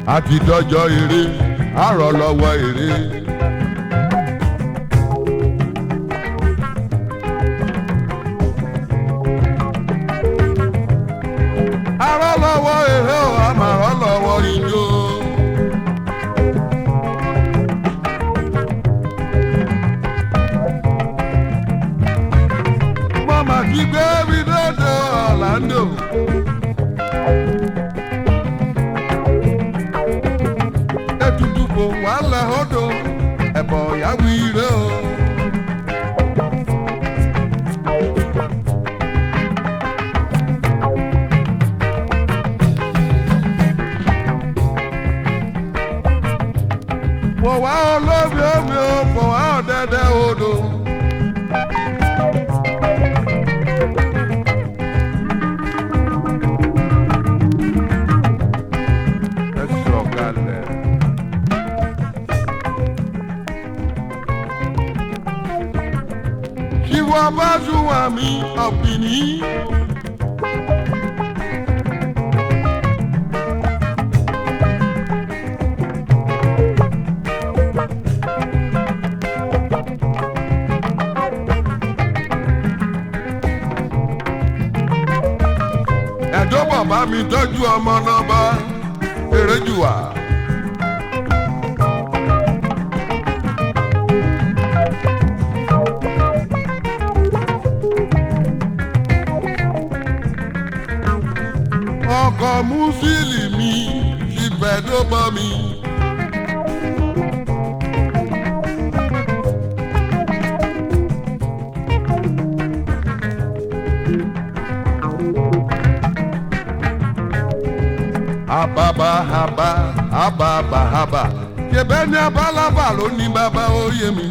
àti dọ́jọ́ eré àrọ̀ lọ́wọ́ eré. àrọ̀ lọ́wọ́ eré o àmàrọ̀ lọ́wọ́ ijó. mama ti gbé mi dọ́dọ̀ Orlando. ètùtù kò wá lẹ̀ odò ẹ̀bọ̀ yàwó ire o. kò wá olómi omi o kò wá ọ̀dẹ̀dẹ̀ odò. ẹ sọ̀kalẹ̀. Ṣìwọ́ bá sunwọ̀n mi ọ̀pìnì. Ẹ̀dọ́ bàbá mi tọ́jú ọmọ náà bá eré jù wá. ọkọ̀ músílì mi ti bẹ̀dọ̀ bọ́ mi. Ababa haba ababa haba ṣẹbẹ́ ní abalaba ló ní bàbá oyè mi.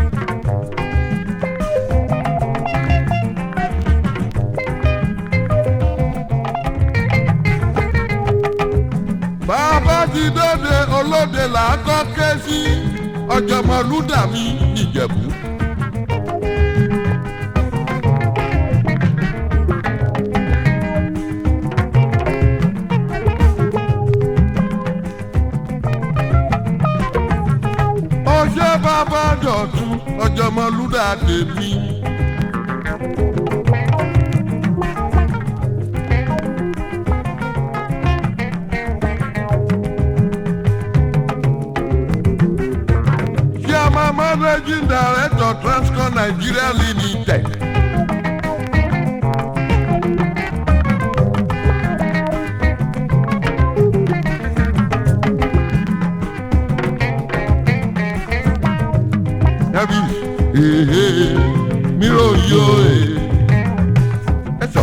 bàbá ti dóde olóde là á kọ́ ké sí ọ̀jọ̀mọ̀lúdà mi ìjẹ̀bú. ọjọ́ bàbá dọ̀tún ọ̀jọ̀mọ̀lúdà tèmi. Chairman Managing Director Transcorp Nigeria Limited. Yabi, ehe, miro yo e. Eso.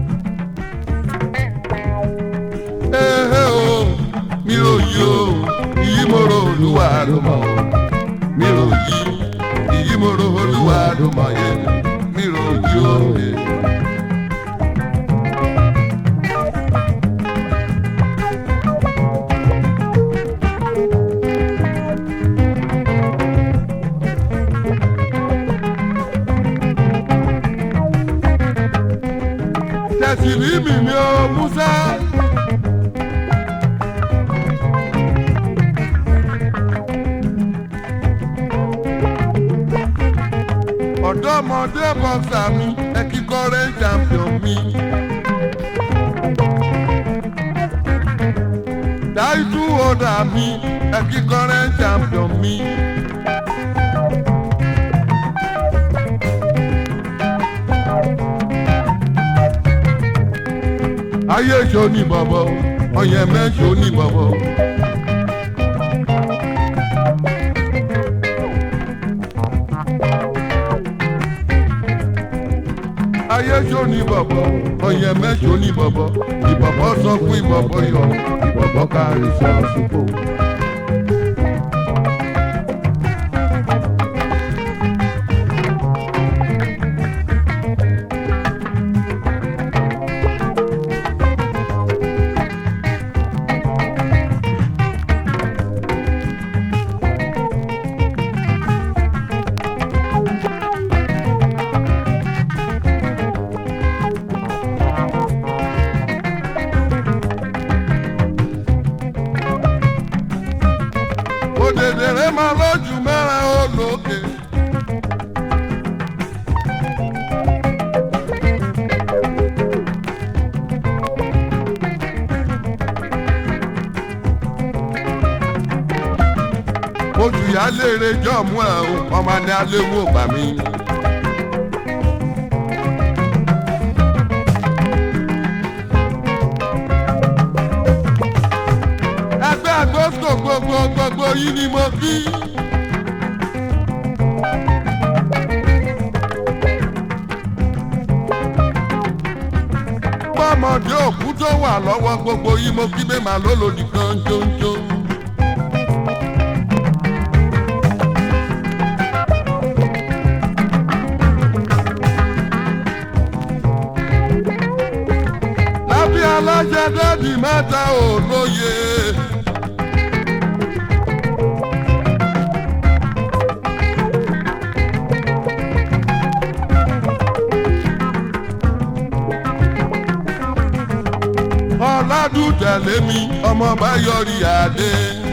Ehe o, miro yo, iyi moro olúwa ló mọ̀ o. Miro yi, iyi moro olúwa ló mọ̀ ye. Miro yo e. tẹ̀sílì mi ni ó Musa. ọ̀dọ́mọdé bọ́sà mi ẹ kíkọ́rẹ́ champion mi. dáìtú ọ̀dà mi ẹ kíkọ́rẹ́ champion mi. ayé ṣo ní bọ̀bọ̀ ọyẹ mẹ́ṣo ní bọ̀bọ̀. ayé ṣo ní bọ̀bọ̀ ọyẹ mẹ́ṣo ní bọ̀bọ̀ ìbọ̀bọ̀ sọ fún ìbọ̀bọ̀ yọ ìbọ̀bọ̀ kárí sọ́ọ̀sì pò. máa lójú mẹ́rin olókè. ojú ìyá léèrè jọ̀mú ẹ̀ o ọmọ ní aléwò gbà mí. ẹgbẹ́ àgbóso gbogbo gbogbo yìí ni mo kí. bọ́mọdé òkú tó wà lọ́wọ́ gbogbo yìí mo kí bẹ́ẹ̀ máa lólòdì kan jóńjó. lábí alájẹ dẹ́ẹ̀dì mẹ́ta ò lóye. ọ̀làdùn tẹ̀lé mi ọmọ bá yọrí adé.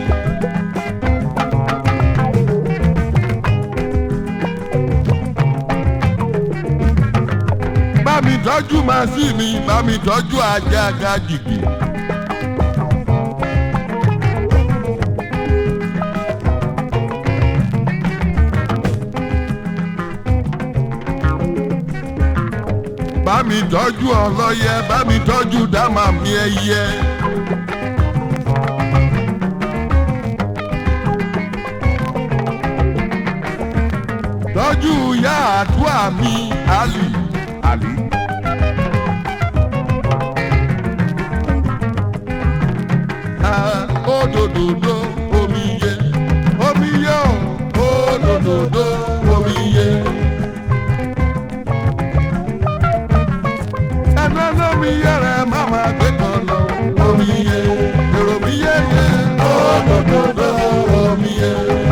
bá mi tọ́jú màsí mi bá mi tọ́jú ajá gàjìgì. bá mi tọ́jú ọlọ́yẹ bá mi tọ́jú dámà mi ẹyẹ. tọ́jú ìyá àdúrà mi àlì àlì. Ah, Òdòdó omiye omiye o òdòdó omiye. ẹnu lómi yẹrẹ máma gbé kan lọ omiye èrò mi yẹyẹ òdòdó omiye.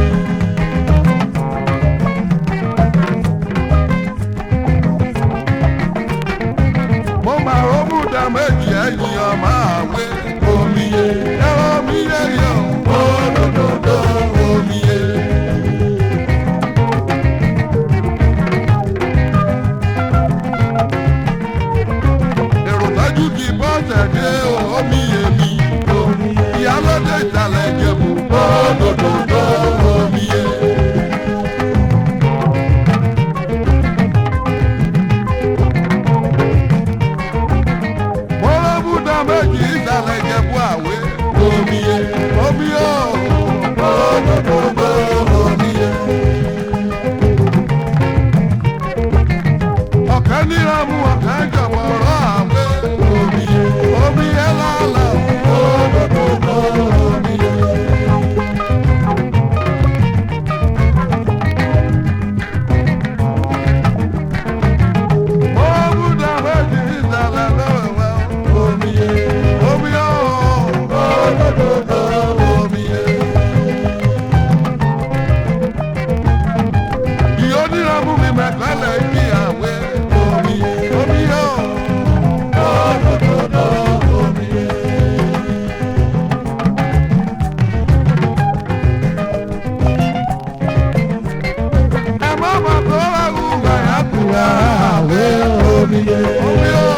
mo máa rómú dá méjì ẹ̀yìn ọmọ àwẹ̀ omiye ẹ̀rọ mi yẹyẹ òdòdó omiye. èrò tọ́jú ti bọ́ tẹ̀lé omi èmi ìyálóde ìtàlẹ̀ ìjẹ̀bù òdòdó omi yẹ. mọ́lọ́bù dá méjì ìtàlẹ̀ ìjẹ̀bù àwẹ̀ omi yẹ omi yẹ òdòdó omi yẹ. ọ̀kẹ́ níramu ọ̀kẹ́ jọ̀wọ́ rọ̀ àwẹ̀ omi yẹ omi yẹ lálẹ́ òdòdó omi yẹ. mọ́lọ́bù dá méjì ìtàlẹ̀ lọ́wọ́ omi yẹ omi yẹ òdòdó omi yẹ. ìyó níramu mi mẹ́kànlẹ̀ kí àwẹ̀ omi yẹ omi yẹ òdòdó omi yẹ. ẹ má má tó wá wú gbàyà kúrò àwẹ̀ omi yẹ omi yẹ.